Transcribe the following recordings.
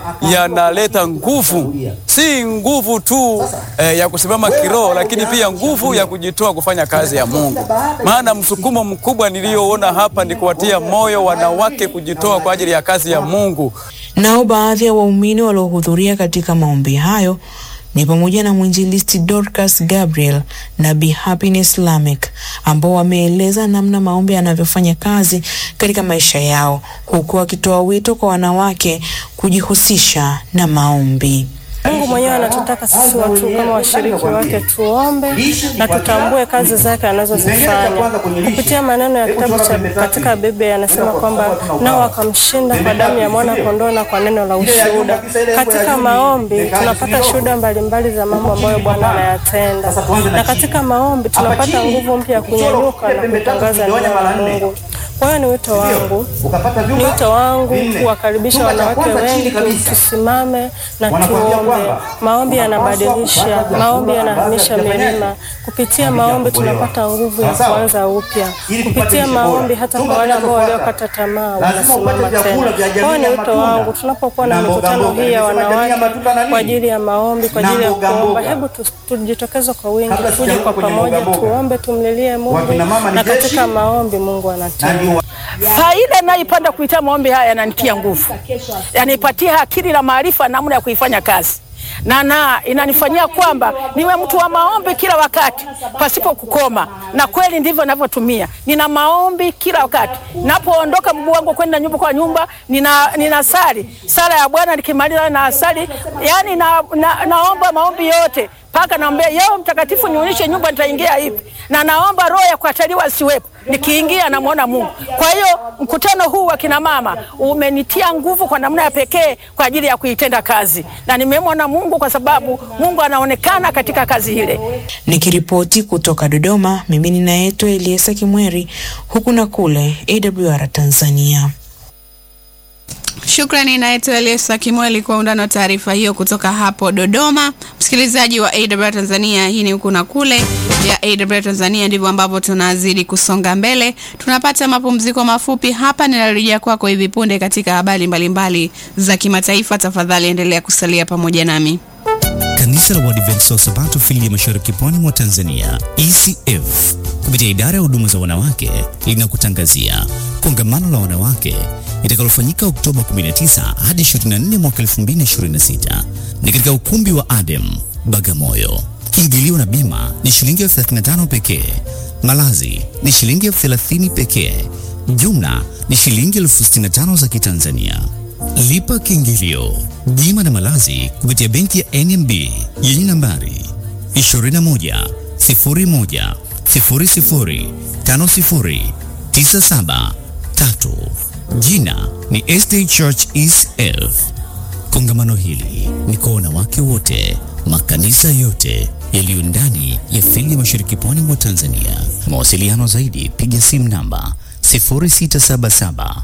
yanaleta nguvu, si nguvu tu eh, ya kusimama kiroho, lakini pia nguvu ya kujitoa kufanya kazi ya Mungu. Maana msukumo mkubwa niliyoona hapa ni kuwatia moyo wanawake kujitoa kwa ajili ya kazi ya Mungu. Nao baadhi ya waumini waliohudhuria katika maombi hayo ni pamoja na mwinjilisti Dorcas Gabriel na Bi Happiness Lamek ambao wameeleza namna maombi yanavyofanya kazi katika maisha yao, huku wakitoa wito kwa wanawake kujihusisha na maombi. Mungu mwenyewe anatutaka sisi watu kama washiriki wake tuombe na tutambue kazi zake anazozifanya kupitia maneno ya kitabu cha katika Biblia yanasema kwamba nao wakamshinda kwa damu ya mwana kondoo na kwa neno la ushuhuda. Katika maombi tunapata shuhuda mbalimbali za mambo ambayo Bwana anayatenda, na katika maombi tunapata nguvu mpya ya kunyanyuka na kutangaza neno la Mungu. Kwa hiyo ni wito wangu, ni wito wangu kuwakaribisha wanawake wengi, tusimame na tuombe. Maombi yanabadilisha, maombi yanahamisha milima. Kupitia maombi tunapata nguvu ya kuanza upya. Kupitia maombi, hata kwa wale ambao waliokata tamaa wanasimama tena. Kwa hiyo ni wito wangu, tunapokuwa na mikutano hii ya wanawake kwa ajili ya maombi, kwa ajili ya kuomba, hebu tujitokeze kwa wingi, tuje kwa pamoja, tuombe, tumlilie Mungu, na katika maombi Mungu anatenda. Faida naipanda kupitia maombi haya yananitia nguvu, yanipatia akili na maarifa namna ya kuifanya kazi na na inanifanyia kwamba niwe mtu wa maombi kila wakati pasipo kukoma, na kweli ndivyo ninavyotumia. Nina maombi kila wakati, napoondoka mguu wangu kwenda nyumba kwa nyumba, nina ninasali sala ya Bwana, nikimaliza na asali, yani na, na, naomba maombi yote mpaka naombea yeo mtakatifu, nionyeshe nyumba nitaingia hivi, na naomba roho ya kukataliwa siwepo, nikiingia namwona Mungu. Kwa hiyo mkutano huu wa kina mama umenitia nguvu kwa namna ya pekee kwa ajili ya kuitenda kazi, na nimemwona Mungu kwa sababu Mungu anaonekana katika kazi ile. Nikiripoti kutoka Dodoma, mimi ninaitwa Eliesa Kimweri, huku na kule AWR Tanzania. Shukrani naitwa Eliesa Kimweli kwa undani wa taarifa hiyo kutoka hapo Dodoma. Msikilizaji wa AWR Tanzania, hii ni huku na kule ya AWR Tanzania, ndivyo ambavyo tunazidi kusonga mbele. Tunapata mapumziko mafupi hapa, ninarejea kwako hivi punde katika habari mbalimbali za kimataifa. Tafadhali endelea kusalia pamoja nami. Kanisa la Waadventista wa Sabato fili ya Mashariki Pwani mwa Tanzania ECF kupitia idara ya huduma za wanawake linakutangazia kongamano la wanawake litakalofanyika Oktoba 19 hadi 24 mwaka 2026 ni katika ukumbi wa Adem Bagamoyo. Kiingilio na bima ni shilingi elfu 35 pekee. Malazi ni shilingi elfu 30 pekee. Jumla ni shilingi elfu 65 za Kitanzania. Lipa kiingilio, bima na malazi kupitia benki ya NMB yenye nambari 21 01 00 50 97 3. Jina ni SD Church ECF. Kongamano hili ni kwa wanawake wote, makanisa yote yaliyo ndani ya fili ya Mashariki Pwani mwa Tanzania. Mawasiliano zaidi, piga simu namba 0677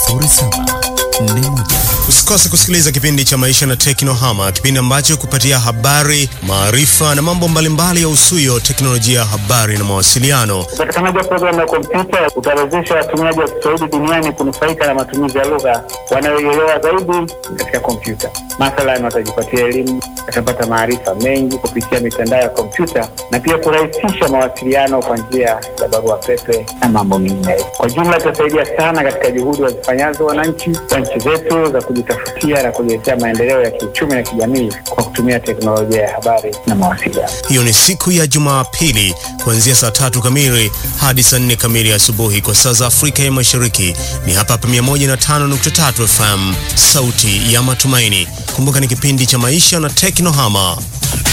0741. Usikose kusikiliza kipindi cha Maisha na Teknohama, kipindi ambacho kupatia habari, maarifa na mambo mbalimbali ya usuyo teknolojia ya habari na mawasiliano. Upatikanaji wa programu ya kompyuta utawezesha watumiaji wa Kiswahili duniani kunufaika na matumizi ya lugha wanayoielewa zaidi katika kompyuta. Mathalan, watajipatia elimu, watapata maarifa mengi kupitia mitandao ya kompyuta na pia kurahisisha mawasiliano kwa njia ya barua pepe na mambo mengineyo. Kwa jumla, itasaidia sana katika juhudi wazifanyazo wananchi wa nchi zetu za kujitafutia na kujiletea maendeleo ya kiuchumi na kijamii kwa kutumia teknolojia ya habari na mawasiliano. Hiyo ni siku ya Jumapili kuanzia saa tatu kamili hadi saa nne kamili asubuhi kwa saa za Afrika ya Mashariki. Ni hapa hapa 105.3 FM, sauti ya matumaini. Kumbuka ni kipindi cha maisha na teknohama.